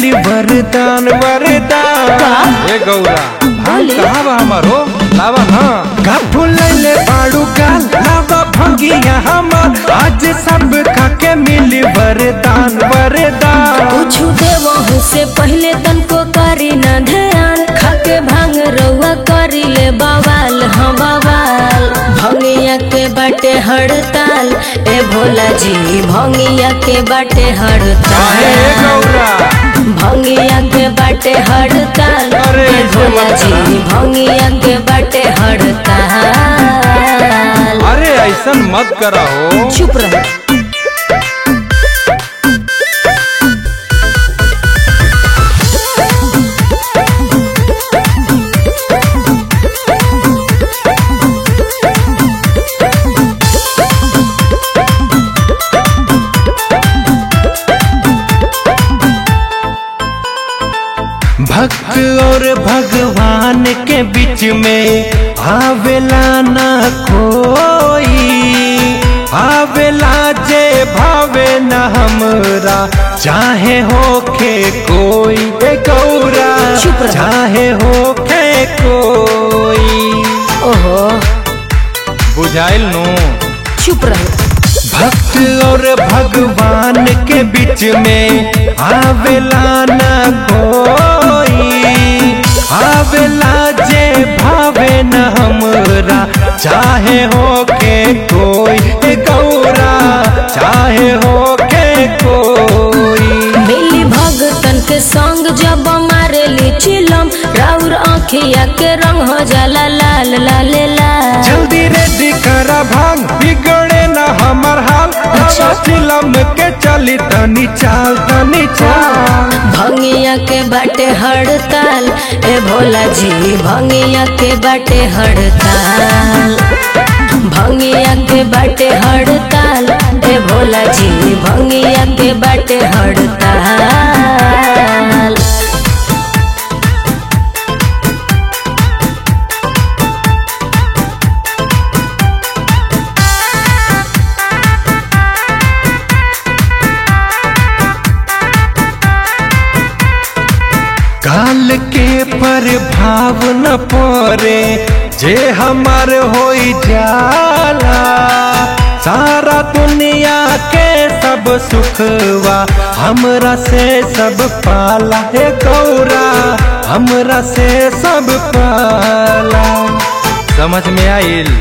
मिली वरदान वरदान ए गौरा भांग बोली। कहाँ बा हमारो लावा ना का फुलैले बाड़ू काल लावा भंगिया हमर आज सब खाके मिली वरदान वरदान कुछ देवहू से पहले तनको करी न ध्यान खाके भांग रउआ करी ले बवाल हाँ बवाल भंगिया के बाटे हड़ताल ए भोला जी भंगिया के बाटे काहे ए हड़ताल गौरा भंगिया के बाटे हड़ताल अरे ए ऐसे भोला मत जी करा। भंगिया के बाटे हड़ताल अरे ऐसन मत करा हो चुप रहे भक्त और भगवान के बीच में आवेला ना कोई आवेला जे भावे न हमरा चाहे होखे कोई ए गौरा चुप रहो। चाहे होखे कोई ओहो बुझाइल नु चुप रहे भक्त और भगवान के बीच में आवेला न कोई आवेला जे भावे न हमरा चाहे होके कोई ए गौरा चाहे होके कोई मिली भगतन के संग जब मारेली चिलम राउर आँखिया के रंग हो जाला लाल लाल लाल जल्दी रेडी करा भांग बिगड़े न हमर हाल अच्छा। फिल्म के चली तनी चाल तनी चाल भंगिया के बाटे हड़ताल ए भोला जी भंगिया के बाटे हड़ताल भंगिया के बाटे हड़ताल ए भोला जी भंगिया के बाटे हड़ताल काल के प्रभाव न पड़े जे हमार होई जाला सारा दुनिया के सब सुखवा हमरा से सब पाला हे गौरा हमरा से सब पाला समझ में आइल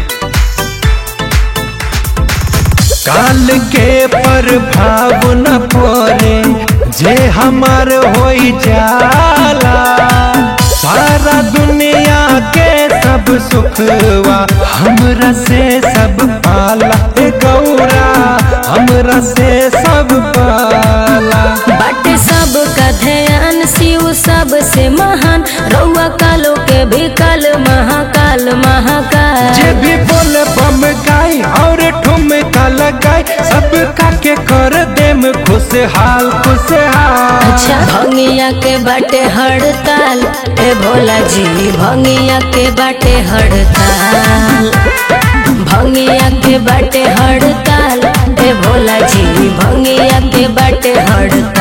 काल के प्रभाव न पड़े जे हमार होई जाला सारा दुनिया के सब सुखवा हमरा से सब पाला हे गौरा हमरा से सब पाला बाटे सब का ध्यान शिव सब से महान रउआ कालो के भी काल महाकाल महाकाल जे भी बोले बम गाई और ठुमका लगाई सब का के कर देम खुशहाल खुशहाल अच्छा भंगिया के बाटे हड़ताल ए भोला जी भंगिया के बाटे हड़ताल भंगिया के बाटे हड़ताल ए भोला जी भंगिया के बाटे हड़ताल